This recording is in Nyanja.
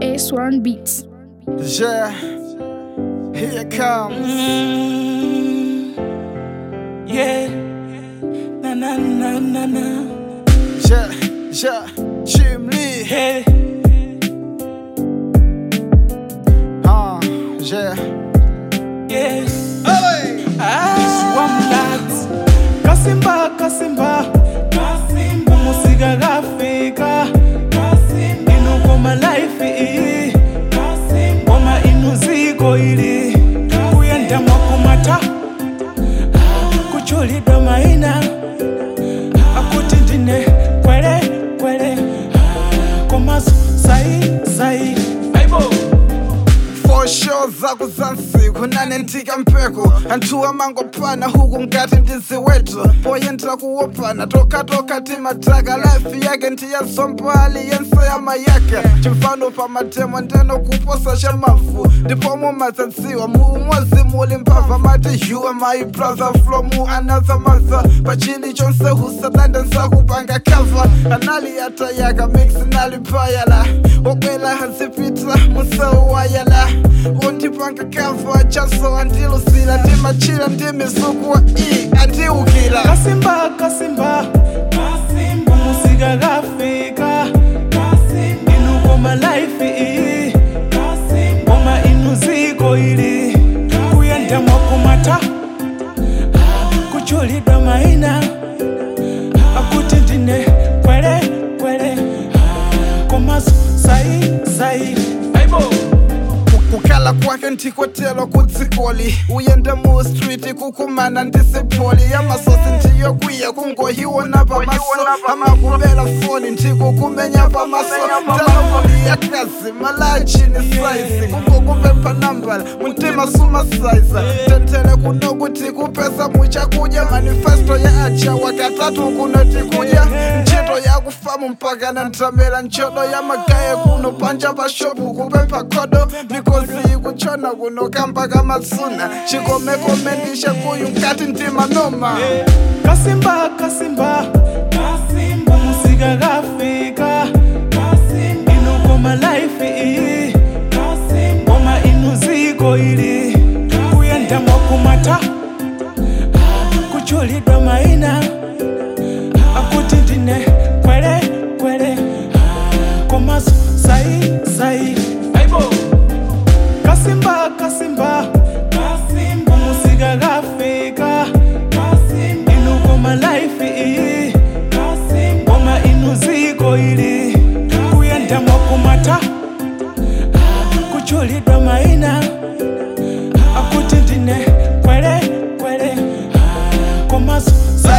S1 Beats. Yeah, here it comes. Yeah. Na na na na na. Yeah, yeah, Jim Lee. Hey. Uh, yeah. Yes. Hey! Swamlat. Kasimba kasimba. Kasimba. Musika kafika. Kasimba. Inukoma life iyi. Kasimba. Ngoma inuziko ili. Kuyenda mwakumata. Kuchulidwa maina. Akuti ndine kwele kwele. Komaso sai sai. Aibo. For sure zaku zansiku nanentika mpeko anthuwa mangopana huku ngati ndizi wetu poyendera kuwopana tokatoka timataka life yake ndiyazombali yense yama yake chimfano pa matemo ndeno kuposa cha mafu ndipo mumazadziwa muumodzi muli mbava mati you are my brother from another mother pachili chonse husadanda nsakupanga kava anali atayaka mix nali payala okwela hazipita musewayala undipanga kava chaso andilusila ndimachila ndimisukuwa i andiukila kasimba kasimba kasimba musika kafika kasimba inukoma life iyi kasimba ngoma inuziko ili kuyenda mwakumata kuchulidwa maina akuti ndine kwele kwele komaso sai sai aibo kukhala kwake ndikotelo kudzikoli uyende mu street kukumana ndisipoli yamasosi ndiyokwiya kungohiwona pamaso amakuvela foni ndikukumenya pamaso talomoli yakazi malachini saizi kungokupempha nambala muntima sumasaiza tentele kunokuthi kupesa muchakudya manifesto ya acha wakatatu kunoti kudya ntchito yakufamu mpaka na ntramela ntchodo ya magaye kuno panja pashopu kupempha khodo mikozi kuchona kuno kamba kamatsuna chikomekomendisha kuyu nkati ndima noma kasimba kasimba kasimba musika kafika kasimba inukoma life iyi kasimba ngoma inuziko ili kuyenda mwakumata kuchulidwa maina akuti ndine kwele kwele komaso sai sai aibo kasimba kasimba kasimba musika kafika kasimba inukoma life iyi kasimba ngoma inuziko ili kuyenda mwakumata kuchulidwa maina akuti ndine kwele kwele komaso sai